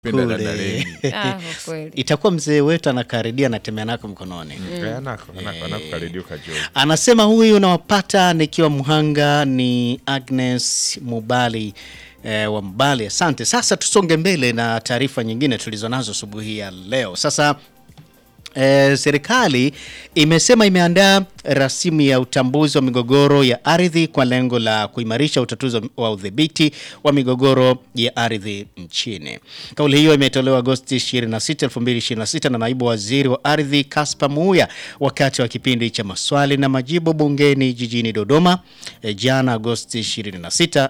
Penda kule. dada Leni. Ah, kwa kweli. Itakuwa mzee wetu anakaridia anatembea nako mkononi. Eh, anako anako anako karedio kajo. Anasema huyu unawapata nikiwa Mhanga ni Agnes Mubali eh, wa Mbali. Asante. Sasa tusonge mbele na taarifa nyingine tulizonazo asubuhi ya leo. Sasa E, serikali imesema imeandaa rasimu ya utambuzi wa migogoro ya ardhi kwa lengo la kuimarisha utatuzi wa udhibiti wa migogoro ya ardhi nchini. Kauli hiyo imetolewa Agosti 26, 2026 na naibu waziri wa ardhi Kaspa Muya wakati wa kipindi cha maswali na majibu bungeni jijini Dodoma e, jana Agosti 26,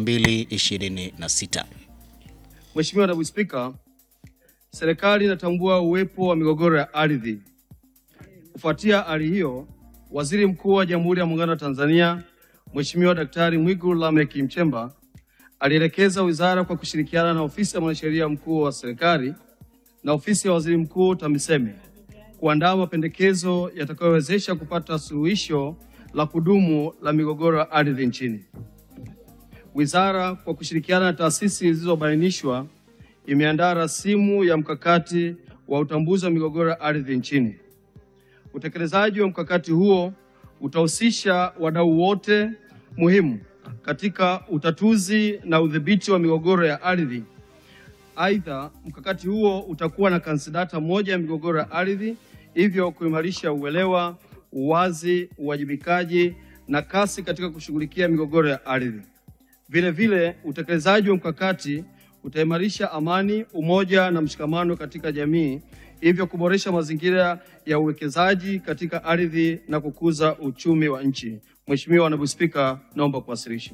2026. Mheshimiwa Naibu Spika, serikali inatambua uwepo wa migogoro ya ardhi. Kufuatia hali hiyo, Waziri Mkuu wa Jamhuri ya Muungano wa Tanzania Mheshimiwa Daktari Mwigulu Lameck Nchemba alielekeza wizara kwa kushirikiana na ofisi ya mwanasheria mkuu wa serikali na ofisi ya waziri mkuu TAMISEMI kuandaa mapendekezo yatakayowezesha kupata suluhisho la kudumu la migogoro ya ardhi nchini. Wizara kwa kushirikiana na taasisi zilizobainishwa imeandaa rasimu ya mkakati wa utambuzi wa migogoro ya ardhi nchini. Utekelezaji wa mkakati huo utahusisha wadau wote muhimu katika utatuzi na udhibiti wa migogoro ya ardhi. Aidha, mkakati huo utakuwa na kansidata moja ya migogoro ya ardhi, hivyo kuimarisha uelewa, uwazi, uwajibikaji na kasi katika kushughulikia migogoro ya ardhi. Vile vile utekelezaji wa mkakati utaimarisha amani, umoja na mshikamano katika jamii, hivyo kuboresha mazingira ya uwekezaji katika ardhi na kukuza uchumi wa nchi. Mheshimiwa Naibu Spika, naomba kuwasilisha.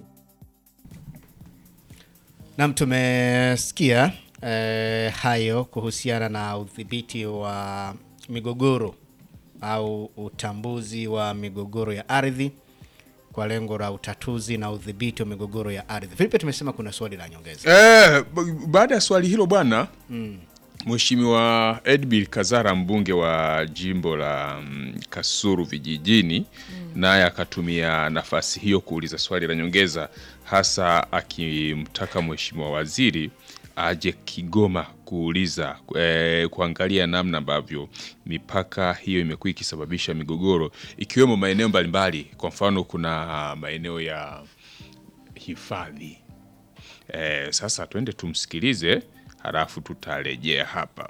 Nam, tumesikia eh, hayo kuhusiana na udhibiti wa migogoro au utambuzi wa migogoro ya ardhi kwa lengo la utatuzi na udhibiti wa migogoro ya ardhi. Filipe, tumesema kuna swali la nyongeza. Eh, b- baada ya swali hilo bwana Mheshimiwa Edbil Kazara mbunge wa jimbo la mm, Kasulu vijijini naye akatumia nafasi hiyo kuuliza swali la nyongeza hasa akimtaka Mheshimiwa waziri aje Kigoma kuuliza eh, kuangalia namna ambavyo mipaka hiyo imekuwa ikisababisha migogoro ikiwemo maeneo mbalimbali. Kwa mfano kuna maeneo ya hifadhi Eh, sasa twende tumsikilize, halafu tutarejea hapa.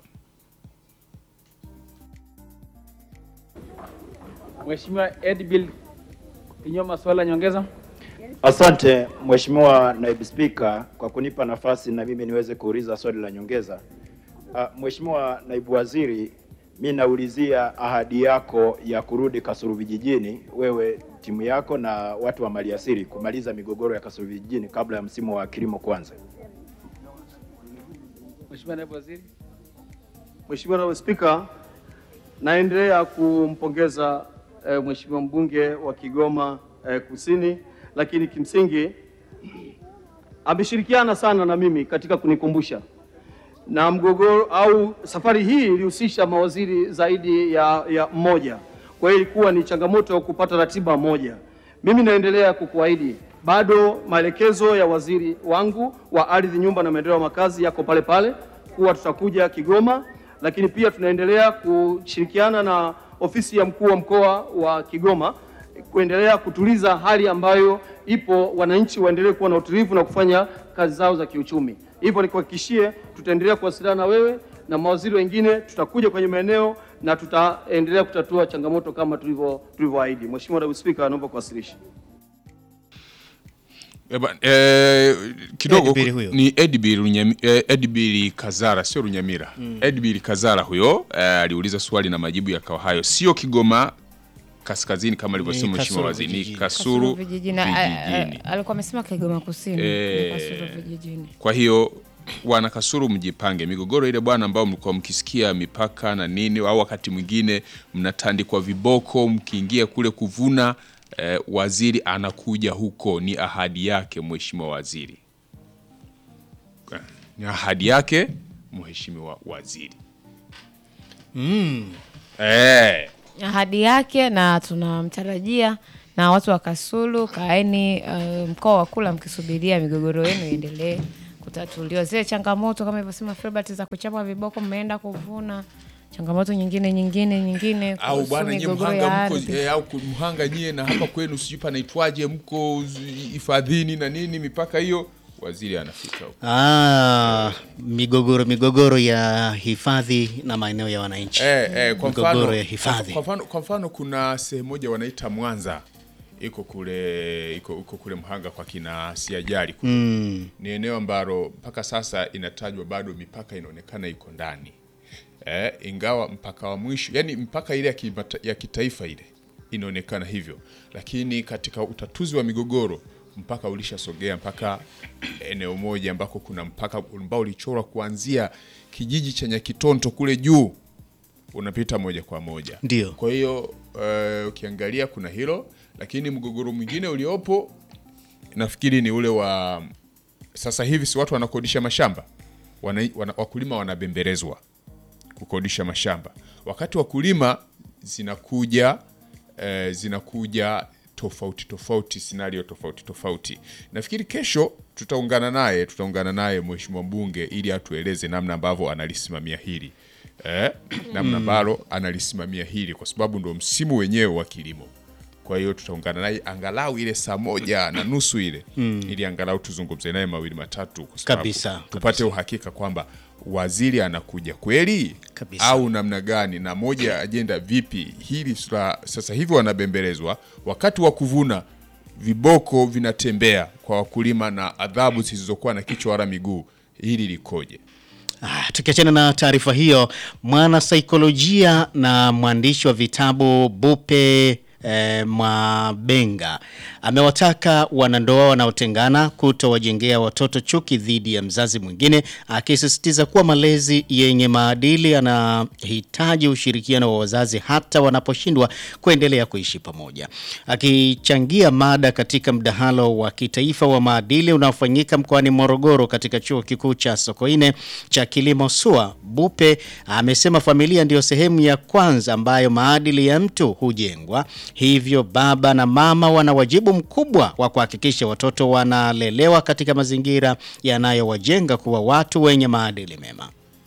Mheshimiwa Edbil Kinyoma, swali la nyongeza. Asante Mheshimiwa Naibu Spika kwa kunipa nafasi na mimi niweze kuuliza swali la nyongeza. Uh, Mheshimiwa Naibu Waziri, mi naulizia ahadi yako ya kurudi Kasulu vijijini, wewe timu yako na watu wa maliasili kumaliza migogoro ya Kasulu vijijini kabla ya msimu wa kilimo kuanza. Mheshimiwa Naibu Waziri. Mheshimiwa Naibu Spika, naendelea kumpongeza eh, Mheshimiwa mbunge wa Kigoma eh, Kusini, lakini kimsingi ameshirikiana sana na mimi katika kunikumbusha na mgogoro au safari hii ilihusisha mawaziri zaidi ya, ya mmoja. Kwa hiyo ilikuwa ni changamoto ya kupata ratiba moja. Mimi naendelea kukuahidi bado maelekezo ya waziri wangu wa ardhi, nyumba na maendeleo ya makazi yako pale pale kuwa tutakuja Kigoma, lakini pia tunaendelea kushirikiana na ofisi ya mkuu wa mkoa wa Kigoma kuendelea kutuliza hali ambayo ipo, wananchi waendelee kuwa na utulivu na kufanya kazi zao za kiuchumi. Hivyo nikuhakikishie, tutaendelea kuwasiliana na wewe na mawaziri wengine, tutakuja kwenye maeneo na tutaendelea kutatua changamoto kama tulivyo tulivyoahidi. Mheshimiwa Naibu Spika, naomba kuwasilisha. Eba, eh, kidogo Edbil huyo. ni Edbil, Runyami, eh, Edbil Kazara sio Runyamira mm. Edbil Kazara huyo eh, aliuliza swali na majibu yakawa hayo, sio Kigoma kaskazini kama alivyosema Ni Mheshimiwa Kasulu Waziri, ni vijijini. Kasulu vijijini. A- a- vijijini. Alikuwa amesema Kigoma Kusini. Eh. ni Kasulu vijijini. Kwa hiyo wana Kasulu, mjipange migogoro ile bwana, ambao mlikuwa mkisikia mipaka na nini, au wakati mwingine mnatandikwa viboko mkiingia kule kuvuna. Eh, waziri anakuja huko, ni ahadi yake Mheshimiwa Waziri, Eh, ni ahadi yake Mheshimiwa Waziri eh. ahadi yake na tunamtarajia na watu wa Kasulu, kaeni uh, mkoa wa kula mkisubiria migogoro yenu iendelee kutatuliwa zile changamoto kama ilivyosema Filbert za kuchapa viboko, mmeenda kuvuna changamoto nyingine nyingine nyingine au kuhusu bwana nyie migogoro ya mhanga mko ardhi. eh, au ku- mhanga nyie na hapa kwenu sijui panaitwaje mko z- hifadhini na nini mipaka hiyo waziri anafika huko Ah, migogoro migogoro ya hifadhi na maeneo ya wananchi. eh, eh, kwa Migogoro mfano ya hifadhi. kwa mfano, kwa mfano kuna sehemu moja wanaita Mwanza iko kule iko, iko kule Mhanga kwa kina Siajali kule. Mm. Ni eneo ambalo mpaka sasa inatajwa bado mipaka inaonekana iko ndani eh, ingawa mpaka wa mwisho yani mpaka ile ya, kimata, ya kitaifa ile inaonekana hivyo, lakini katika utatuzi wa migogoro mpaka ulishasogea mpaka eneo moja ambako kuna mpaka ambao ulichorwa kuanzia kijiji cha Nyakitonto kule juu unapita moja kwa moja. Ndio. Kwa hiyo eh, ukiangalia kuna hilo, lakini mgogoro mwingine uliopo nafikiri ni ule wa sasa hivi, si watu wanakodisha mashamba wana, wana, wakulima wanabembelezwa kukodisha mashamba, wakati wakulima zinakuja eh, zinakuja tofauti tofauti, scenario tofauti tofauti. Nafikiri kesho tutaungana naye tutaungana naye mheshimiwa mbunge ili atueleze namna ambavyo analisimamia hili eh, namna ambalo analisimamia hili kwa sababu ndo msimu wenyewe wa kilimo. Kwa hiyo tutaungana naye angalau ile saa moja na nusu ile ili angalau tuzungumze naye mawili matatu, kwa sababu Kabisa, tupate uhakika kwamba waziri anakuja kweli Kabisa. au namna gani, na moja ya ajenda vipi hili sura, sasa hivi wanabembelezwa, wakati wa kuvuna viboko vinatembea kwa wakulima na adhabu zisizokuwa na kichwa wala miguu, hili likoje? Ah, tukiachana na taarifa hiyo, mwana saikolojia na mwandishi wa vitabu Bupe eh, Mwabenga amewataka wanandoa wanaotengana kutowajengea watoto chuki dhidi ya mzazi mwingine, akisisitiza kuwa malezi yenye maadili yanahitaji ushirikiano wa wazazi hata wanaposhindwa kuendelea kuishi pamoja. Akichangia mada katika mdahalo wa kitaifa wa maadili unaofanyika mkoani Morogoro katika chuo kikuu cha Sokoine cha kilimo SUA, Bupe amesema familia ndiyo sehemu ya kwanza ambayo maadili ya mtu hujengwa. Hivyo baba na mama wana wajibu mkubwa wa kuhakikisha watoto wanalelewa katika mazingira yanayowajenga kuwa watu wenye maadili mema.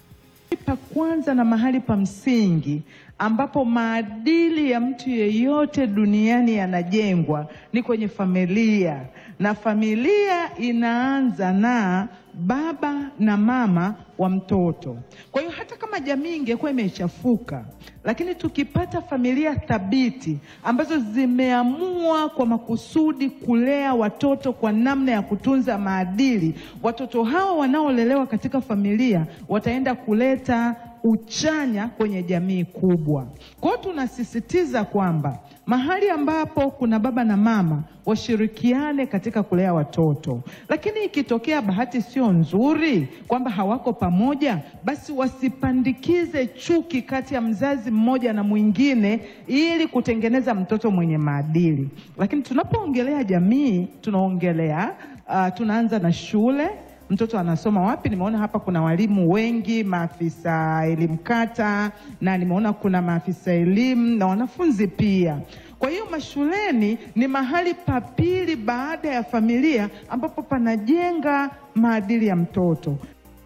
pa kwanza na mahali pa msingi ambapo maadili ya mtu yeyote duniani yanajengwa ni kwenye familia, na familia inaanza na baba na mama wa mtoto. Kwa hiyo hata kama jamii ingekuwa imechafuka, lakini tukipata familia thabiti ambazo zimeamua kwa makusudi kulea watoto kwa namna ya kutunza maadili, watoto hawa wanaolelewa katika familia wataenda kuleta uchanya kwenye jamii kubwa. Kwa hiyo tunasisitiza kwamba mahali ambapo kuna baba na mama washirikiane katika kulea watoto, lakini ikitokea bahati sio nzuri kwamba hawako pamoja, basi wasipandikize chuki kati ya mzazi mmoja na mwingine ili kutengeneza mtoto mwenye maadili. Lakini tunapoongelea jamii, tunaongelea uh, tunaanza na shule mtoto anasoma wapi? Nimeona hapa kuna walimu wengi, maafisa elimu kata, na nimeona kuna maafisa elimu na wanafunzi pia. Kwa hiyo mashuleni ni mahali pa pili baada ya familia ambapo panajenga maadili ya mtoto.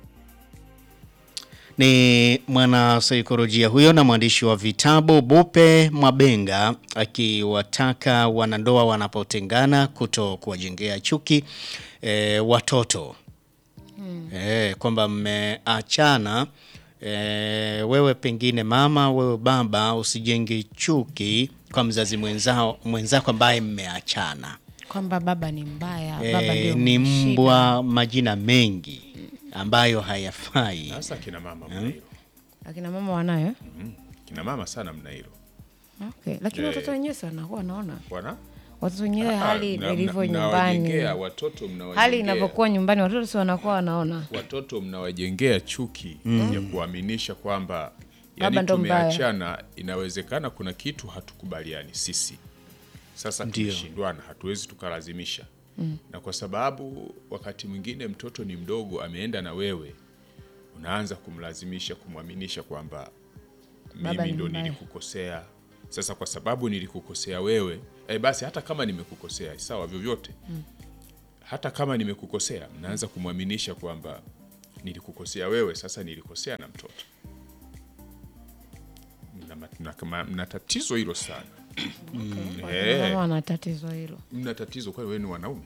Ni mwanasaikolojia huyo na mwandishi wa vitabu Bupe Mwabenga akiwataka wanandoa wanapotengana kuto kuwajengea chuki e, watoto e, kwamba mmeachana e, wewe pengine mama, wewe baba, usijenge chuki kwa mzazi mwenzao mwenzako ambaye mmeachana. kwamba baba ni mbaya, baba E, ndio ni mwenye shida. mbwa, majina mengi ambayo hayafai. Sasa kina mama mna hilo, Akina mama wanayo kina mama sana mna hilo okay. Lakini Eh. watoto wenyewe si wanakuwa wanaona bwana watoto wenyewe hali Mna- ilivyo mna- mnawajengea nyumbani, watoto mnawajengea hali inavyokuwa nyumbani, watoto si wanakuwa wanaona watoto mnawajengea chuki ya kuaminisha kwamba Baba yani ndo mbaya. tumeachana, inawezekana kuna kitu hatukubaliani sisi, sasa Ndio. tumeshindwana, hatuwezi tukalazimisha na kwa sababu wakati mwingine mtoto ni mdogo, ameenda na wewe, unaanza kumlazimisha kumwaminisha kwamba Baba mimi ni ndo mbaya. nilikukosea. Sasa kwa sababu nilikukosea wewe, eh, basi hata kama nimekukosea sawa, vyovyote hata kama nimekukosea, mnaanza kumwaminisha kwamba nilikukosea wewe, sasa nilikosea na mtoto. Mna, mna, mna, mna tatizo hilo sana. Eh. Mama wana tatizo hilo, Mna tatizo kwani wewe ni wanaume?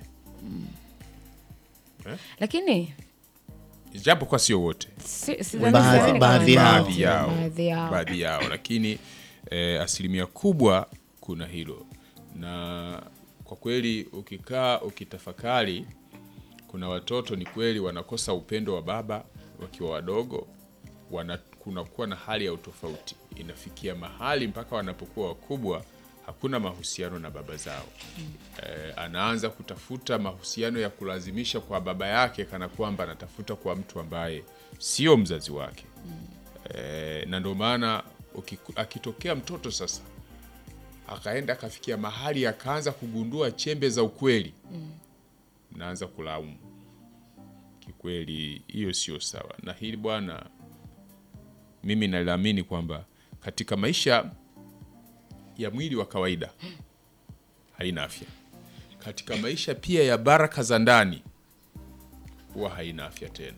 lakini Japo kwa sio wote, si- sidhani- Baadhi- sidhani kama baadhi ni yao. wote. baadhi yao, Baadhi yao. baadhi yao, lakini eh, asilimia kubwa kuna hilo, na kwa kweli ukikaa ukitafakari, kuna watoto ni kweli wanakosa upendo wa baba wakiwa wadogo, wana kunakuwa na hali ya utofauti, inafikia mahali mpaka wanapokuwa wakubwa hakuna mahusiano na baba zao. Eh, anaanza kutafuta mahusiano ya kulazimisha kwa baba yake, kana kwamba anatafuta kwa mtu ambaye sio mzazi wake. Eh, na ndio maana ukiku- akitokea mtoto sasa akaenda akafikia mahali akaanza kugundua chembe za ukweli, naanza kulaumu. Kikweli hiyo sio sawa, na hili bwana, mimi naliamini kwamba katika maisha ya mwili wa kawaida haina afya, katika maisha pia ya baraka za ndani huwa haina afya tena.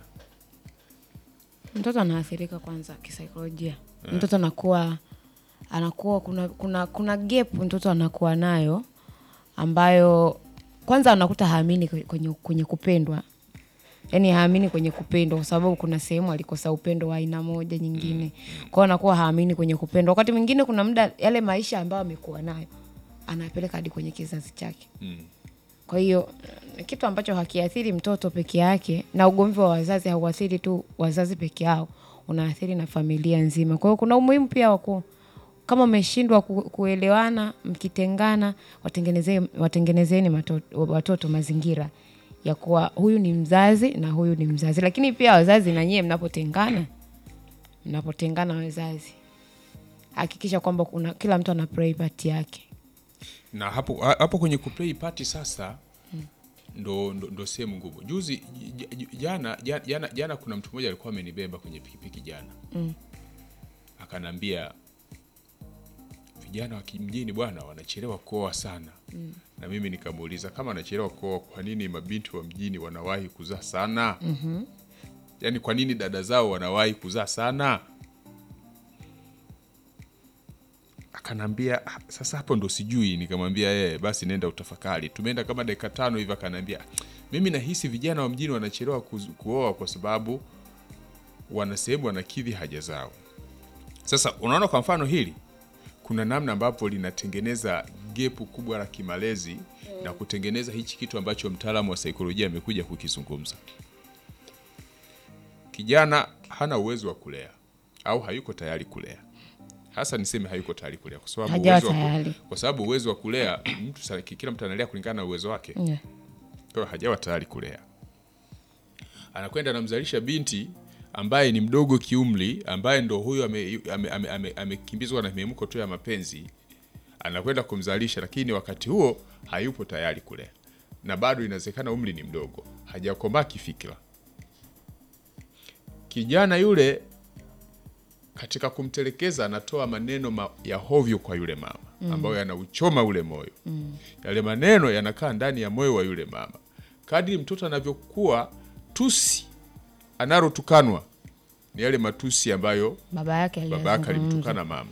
mtoto anaathirika kwanza kisaikolojia mtoto anakuwa anakuwa kuna kuna kuna gap mtoto anakuwa nayo ambayo kwanza anakuta haamini kwe- kwenye, kwenye kupendwa yaani haamini kwenye kupendwa kwa sababu kuna sehemu alikosa upendo wa aina moja nyingine kwao anakuwa haamini kwenye kupendwa wakati mwingine kuna muda yale maisha ambayo amekuwa nayo anapeleka hadi kwenye kizazi chake kwa hiyo ni kitu ambacho hakiathiri mtoto peke yake, na ugomvi wa wazazi hauathiri tu wazazi peke yao, unaathiri na familia nzima. Kwa hiyo kuna umuhimu pia wa ku kama mmeshindwa ku, kuelewana, mkitengana, watengenezee watengenezeni mato- watoto mazingira ya kuwa huyu ni mzazi na huyu ni mzazi. Lakini pia wazazi na nyie mnapotengana, mnapotengana wazazi, hakikisha kwamba kuna kila mtu ana play part yake. na hapo ha- hapo kwenye kuplay party sasa ndo, ndo, ndo sehemu ngumu. Juzi j- j- jana, jana, jana, jana kuna mtu mmoja alikuwa amenibeba kwenye pikipiki jana mm. Akanambia vijana wa kimjini bwana wanachelewa kuoa sana mm. Na mimi nikamuuliza kama anachelewa kuoa, kwa nini mabinti wa mjini wanawahi kuzaa sana? mm-hmm. Yaani kwa nini dada zao wanawahi kuzaa sana? akanambia "Ah, sasa hapo ndo sijui nikamwambia yeye basi nenda utafakari tumeenda kama dakika tano hivi akanambia mimi nahisi vijana wa mjini wanachelewa kuz- kuoa kwa sababu wana sehemu wanakidhi haja zao sasa unaona kwa mfano hili kuna namna ambapo linatengeneza gepu kubwa la kimalezi na kutengeneza hichi kitu ambacho mtaalamu wa saikolojia amekuja kukizungumza kijana hana uwezo wa kulea au hayuko tayari kulea hasa niseme hayuko tayari kulea kwa sababu Hajawa uwezo wa ku- tayari. kwa sababu uwezo wa kulea mtu sa- kila mtu analea kulingana na uwezo wake Yeah. kwa hiyo hajawa tayari kulea anakwenda anamzalisha binti ambaye ni mdogo kiumri ambaye ndo huyo amekimbizwa ame, ame, ame, amekimbizwa na mihemko tu ya mapenzi anakwenda kumzalisha lakini wakati huo hayupo tayari kulea na bado inawezekana umri ni mdogo hajakomaa kifikira kijana yule katika kumtelekeza anatoa maneno ma, ya hovyo kwa yule mama ambayo yanauchoma ule moyo yale maneno yanakaa ndani ya moyo wa yule mama kadri mtoto anavyokuwa tusi analotukanwa ni yale matusi ambayo baba yake baba yake aliyazungumza. alimtukana mama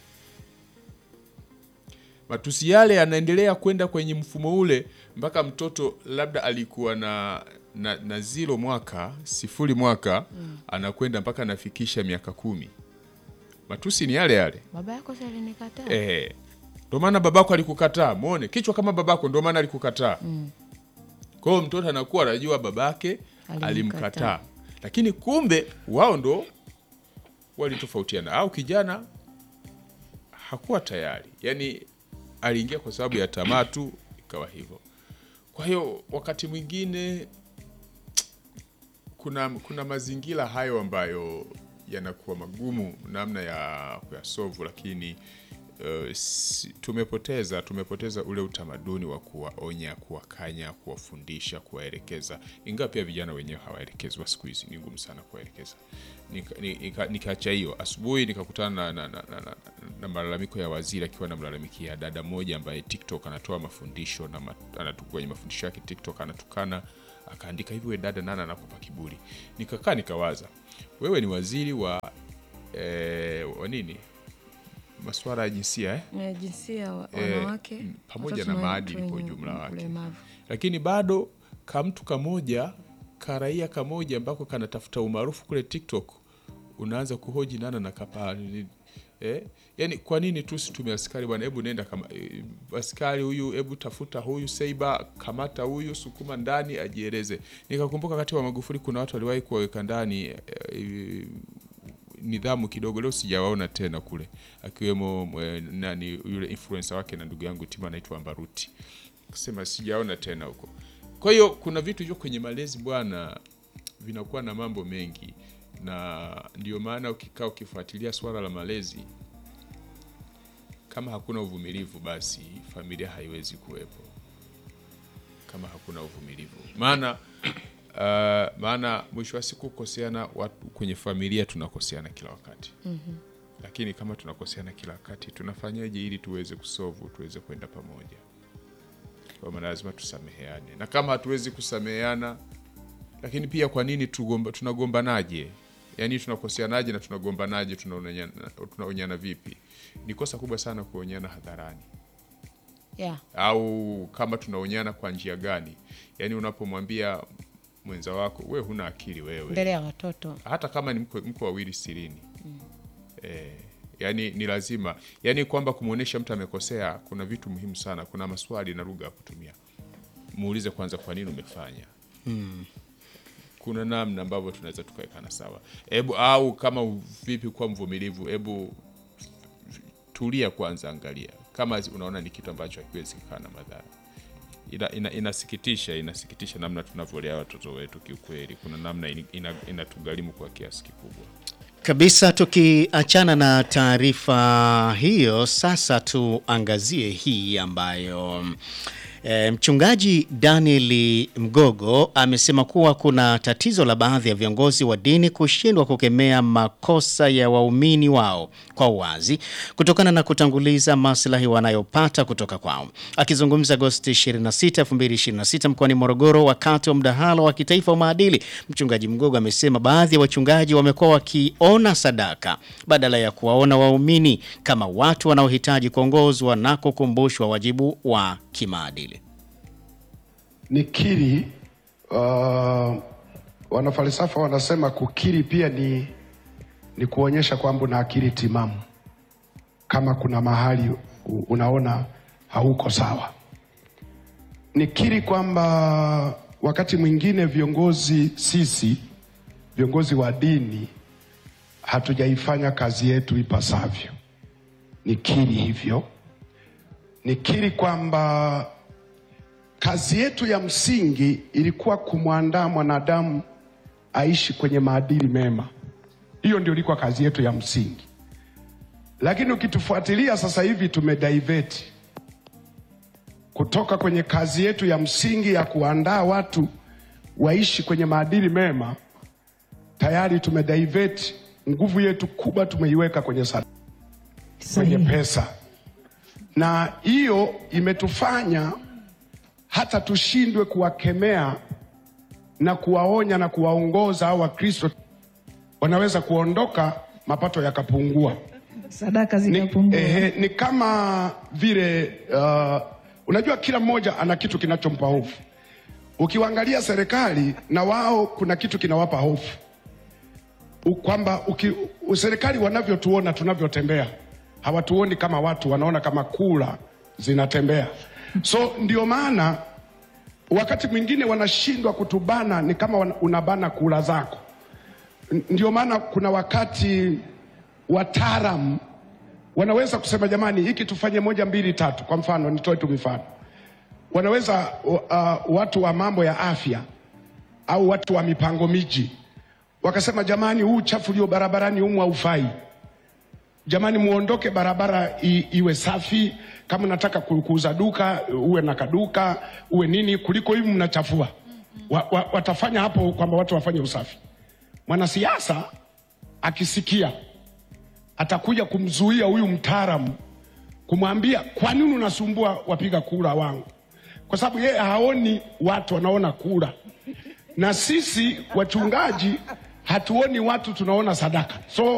matusi yale yanaendelea kwenda kwenye mfumo ule mpaka mtoto labda alikuwa na na, na zilo mwaka sifuri mwaka anakwenda mpaka anafikisha miaka kumi matusi ni yale yale baba yako si alinikataa Eh, ndo maana babako alikukataa. Muone kichwa kama babako, ndo maana alikukataa. Kwa hiyo mtoto anakuwa anajua babake Alimkataa. alimkataa, lakini kumbe wao ndo walitofautiana, au kijana hakuwa tayari, yani aliingia kwa sababu ya tamaa tu, ikawa hivyo. Kwa hiyo wakati mwingine kuna, kuna mazingira hayo ambayo yanakuwa magumu namna ya kuyasovu, lakini uh, si, tumepoteza tumepoteza ule utamaduni wa kuwaonya, kuwakanya, kuwafundisha, kuwaelekeza, ingawa pia vijana wenyewe hawaelekezwa siku hizi, ni ngumu sana kuwaelekeza. Nikaacha nika, nika nikaacha hiyo asubuhi, nikakutana na, na, na, na, na malalamiko ya waziri akiwa anamlalamikia dada moja ambaye TikTok anatoa mafundisho na ma, anatu, kwenye mafundisho yake TikTok anatukana akaandika hivi, we dada, nani anakupa kiburi? Nikakaa nikawaza, wewe ni waziri wa eh, wa nini masuala ya jinsia eh? Eh, jinsia wa- Eh, wanawake mm, pamoja watoto na watu maadili kwa wenye ujumla wake. ulemavu. lakini bado kamtu kamoja karaia kamoja ambako kanatafuta umaarufu kule TikTok unaanza kuhoji nana na kapa eh? Yani, kwa nini tu situme askari bwana? Hebu nenda kama eh, askari huyu, hebu tafuta huyu Seiba, kamata huyu, sukuma ndani ajieleze. Nikakumbuka wakati wa Magufuli kuna watu waliwahi kuwaweka ndani eh, nidhamu kidogo, leo sijawaona tena kule, akiwemo eh, nani yule influencer wake na ndugu yangu Tima anaitwa Mbaruti, kusema sijaona tena huko. Kwa hiyo kuna vitu hivyo kwenye malezi bwana, vinakuwa na mambo mengi, na ndio maana ukikaa ukifuatilia swala la malezi, kama hakuna uvumilivu, basi familia haiwezi kuwepo kama hakuna uvumilivu, maana uh, maana mwisho wa siku kukoseana watu kwenye familia tunakoseana kila wakati mm-hmm. Lakini kama tunakoseana kila wakati tunafanyaje ili tuweze kusovu tuweze kwenda pamoja? Kwa maana lazima tusameheane, na kama hatuwezi kusameheana, lakini pia kwa nini tugomba, tunagombanaje? Yaani tunakoseanaje na tunagombanaje? Tunaonyana, tunaonyana vipi? Ni kosa kubwa sana kuonyana hadharani Yeah. au kama tunaonyana kwa njia gani? Yaani unapomwambia mwenza wako we huna akili wewe, Mbele ya watoto hata kama ni mko, mko wawili sirini eh, yani ni lazima yani kwamba kumwonyesha mtu amekosea, kuna vitu muhimu sana, kuna maswali na lugha ya kutumia. Muulize kwanza kwa nini umefanya kuna namna ambavyo tunaweza tukawekana sawa, hebu au kama u- vipi kuwa mvumilivu, hebu tulia kwanza, angalia kama unaona ni kitu ambacho hakiwezi kikaa na madhara. Ina, ina, inasikitisha inasikitisha namna tunavyolea watoto wetu kiukweli. Kuna namna in- ina- inatugharimu kwa kiasi kikubwa. Kabisa, tukiachana na taarifa hiyo, sasa tuangazie hii ambayo e, mchungaji Daniel Mgogo amesema kuwa kuna tatizo la baadhi ya viongozi wa dini kushindwa kukemea makosa ya waumini wao kwa uwazi kutokana na kutanguliza maslahi wanayopata kutoka kwao. Akizungumza Agosti 26, 2026 mkoani Morogoro wakati wa mdahalo wa kitaifa wa maadili, mchungaji Mgogo amesema baadhi ya wachungaji wamekuwa wakiona sadaka badala ya kuwaona waumini kama watu wanaohitaji kuongozwa na kukumbushwa wajibu wa kimaadili. Nikiri, uh, wanafalsafa wanasema kukiri pia ni, ni kuonyesha kwamba una akili timamu, kama kuna mahali u- unaona hauko sawa. Nikiri kwamba wakati mwingine viongozi sisi viongozi wa dini hatujaifanya kazi yetu ipasavyo. Nikiri hivyo, nikiri kwamba kazi yetu ya msingi ilikuwa kumwandaa mwanadamu aishi kwenye maadili mema. Hiyo ndio ilikuwa kazi yetu ya msingi, lakini ukitufuatilia sasa hivi tumedivert kutoka kwenye kazi yetu ya msingi ya kuandaa watu waishi kwenye maadili mema. Tayari tumedivert, nguvu yetu kubwa tumeiweka kwenye sadaka kwenye pesa, na hiyo imetufanya hata tushindwe kuwakemea na kuwaonya na kuwaongoza au Wakristo wanaweza kuondoka, mapato yakapungua. sadaka Ni, zikapungua. eh, ni kama vile uh, unajua kila mmoja ana kitu kinachompa hofu. Ukiwaangalia serikali na wao kuna kitu kinawapa hofu U- kwamba uki- u- serikali wanavyotuona tunavyotembea hawatuoni kama watu, wanaona kama kula zinatembea. So ndio maana wakati mwingine wanashindwa kutubana, ni kama wana- unabana kula zako. N- Ndio maana kuna wakati wataalam wanaweza kusema jamani, hiki tufanye moja mbili tatu. Kwa mfano, nitoe tu mifano, wanaweza uh, watu wa mambo ya afya au watu wa mipango miji wakasema, jamani, huu uchafu ulio barabarani humu haufai. jamani, muondoke barabara i, iwe safi. Kama nataka ku- kuuza duka uwe na kaduka uwe nini, kuliko hivi mnachafua. Wa, wa, watafanya hapo kwamba watu wafanye usafi. Mwanasiasa akisikia atakuja kumzuia huyu mtaalamu kumwambia kwa nini unasumbua wapiga kura wangu, kwa sababu yeye haoni watu, wanaona kura, na sisi wachungaji hatuoni watu, tunaona sadaka so